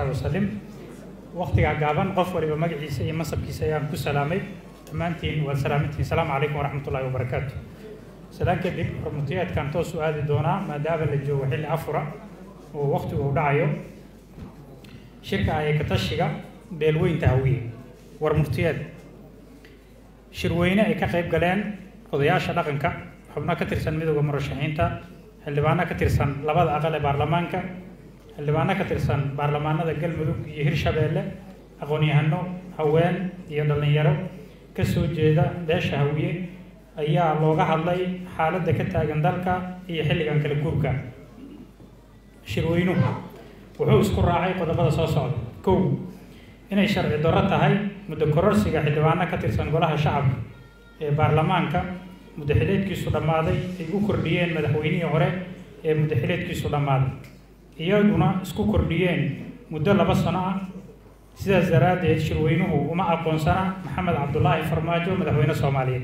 wasaxbi wasalim waktigaa gaaban qof waliba magaciisa iyo masabkiisa ayaan ku salaamay dhammaantiin waad salaamantiin asalaamu calaykum waraxmat ullahi wabarakaatu salaan kadib hormutiyaadkan toos u aadi doonaa maadaama la joogo xilli afura oo waktigu u dhacayo shirka ayay ka tashiga beelweynta hawiye war murtiyeed shirweyne ay ka qayb galeen odayaasha dhaqanka xubno ka tirsan midooda murashaxiinta xildhibaano ka tirsan labada aqal ee baarlamaanka xildhibaano ka tirsan baarlamaanada galmudug iyo hirshabeelle aqoon-yahano haween iyo dhallinyaro ka soo jeeda beesha hawiye ayaa looga hadlay xaaladda ka taagan dalka iyo xilligan kala guurka shirweynuhu wuxuu isku raacay qodobada soo socda kow inay sharci darro tahay muddo kororsiga xildhibaano ka tirsan golaha shacabka ee baarlamaanka muddaxileedkiisu dhammaaday ay u kordhiyeen madaxweynihii hore ee muddaxileedkiisu dhammaaday iyaguna isku kordhiyeen muddo laba sano ah sidaas daraaddeed shirweynuhu uma aqoonsana maxamed cabdulaahi farmaajo madaxweyne soomaaliyeed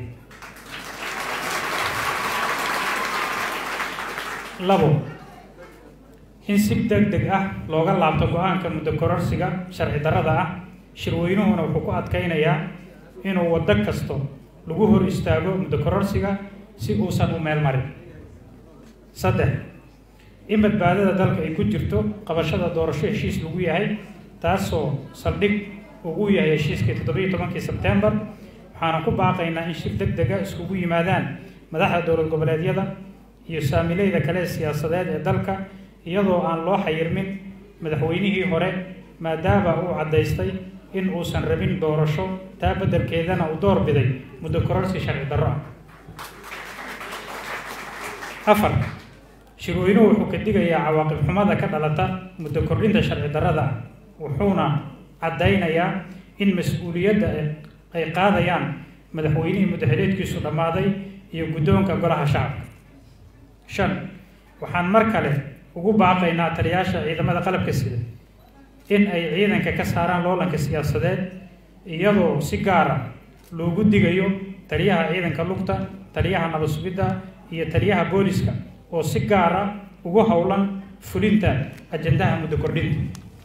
labo in si deg deg ah looga laabto go-aanka muddo kororsiga sharci darrada ah shirweynuhuna wuxuu ku adkaynayaa inuu waddo kasto lagu hor istaago muddo kororsiga si uusan u meel marin saddex in badbaadada dalka ay ku jirto qabashada doorasho heshiis lagu yahay taasoo saldhig ugu yahay heshiiskii toddobiiyo tobankii sebtembar waxaana ku baaqaynaa in shir deg dega iskugu yimaadaan madaxda dowlad goboleedyada iyo saamileyda kale siyaasadeed ee dalka iyadoo aan loo xayirmin madaxweynihii hore maadaama uu caddaystay in uusan rabin doorasho taa beddelkeedana uu door biday muddo kororsi sharci darro ah afar shirweynuhu wuxuu ka digayaa cawaaqib xumada ka dhalata muddo kordhinta sharci darrada ah wuxuuna caddaynayaa in mas-uuliyadda ay qaadayaan madaxweynihii muddaxileedkiisu dhammaaday iyo guddoonka golaha shacabka shan waxaan mar kale ugu baaqaynaa taliyaasha ciidamada qalabka sida in ay ciidanka ka saaraan loolanka siyaasadeed iyadoo si gaara loogu digayo taliyaha ciidanka lugta taliyaha nabad sugidda iyo taliyaha booliska oo si gaara ugu howlan fulinta ajandaha muddo kordhinta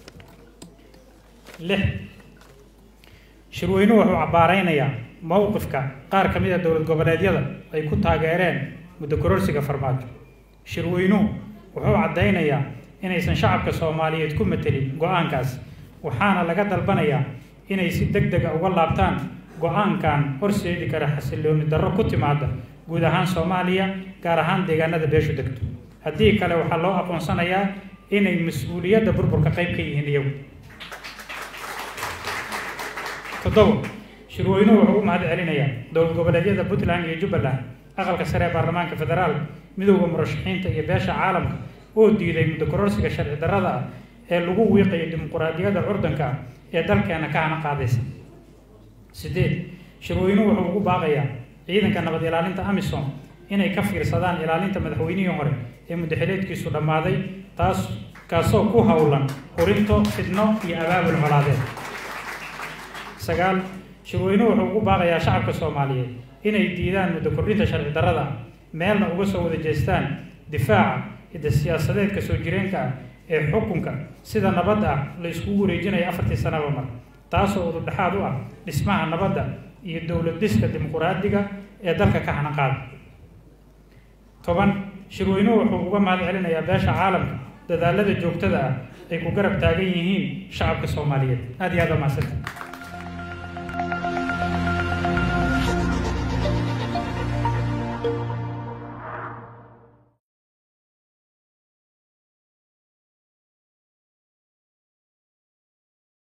lix shirweynuhu wuxuu cabbaaraynayaa mowqifka qaar ka mid a dowlad goboleedyada ay ku taageereen muddo kororsiga farmaajo shirweynuhu wuxuu caddaynayaa inaysan shacabka soomaaliyeed ku matelin go-aankaas waxaana laga dalbanayaa inay si deg dega uga laabtaan go-aankan horseedi kara xasillooni darro ku timaada guud ahaan soomaaliya gaar ahaan deegaanada beeshu degto haddii kale waxaa loo aqoonsanayaa inay mas-uuliyadda burburka qayb ka yihiin iyagu toddobo shirweynuhu wuxuu u mahad celinayaa dowlad goboleedyada puntland iyo jubbaland aqalka sare ee baarlamaanka federaal midowda murashaxiinta iyo beesha caalamka oo diiday muddo kororsiga sharci darrada ah ee lagu wiiqayo dimuquraadiyadda curdanka ah ee dalkeena ka hana qaadaysa sideed shirweynuhu wuxuu ugu baaqayaa ciidanka nabad ilaalinta amisom inay ka fiirsadaan ilaalinta madaxweynihii hore ee muddaxileedkiisu dhammaaday taas kaasoo ku howlan hurinto fidno iyo abaabul colaadeed sagaal shirweynuhu wuxuu ugu baaqayaa shacabka soomaaliyeed inay diidaan muddo kordhinta sharci darrada ah meelna uga soo wada jeestaan difaaca hidda siyaasadeedka soo jireenka ah ee xukunka sida nabadda ah la iskugu wareejinayo afartii sanaba mar taasoo ududhexaad u ah dhismaha nabadda iyo dowlad dhiska dimuquraadiga ee dalka ka hanaqaada toban shirweynuhu wuxuu uga mahad celinayaa beesha caalamka dadaalada joogtada ah ay ku garab taagan yihiin shacabka soomaaliyeed aad iyo aad waa mahadsantahay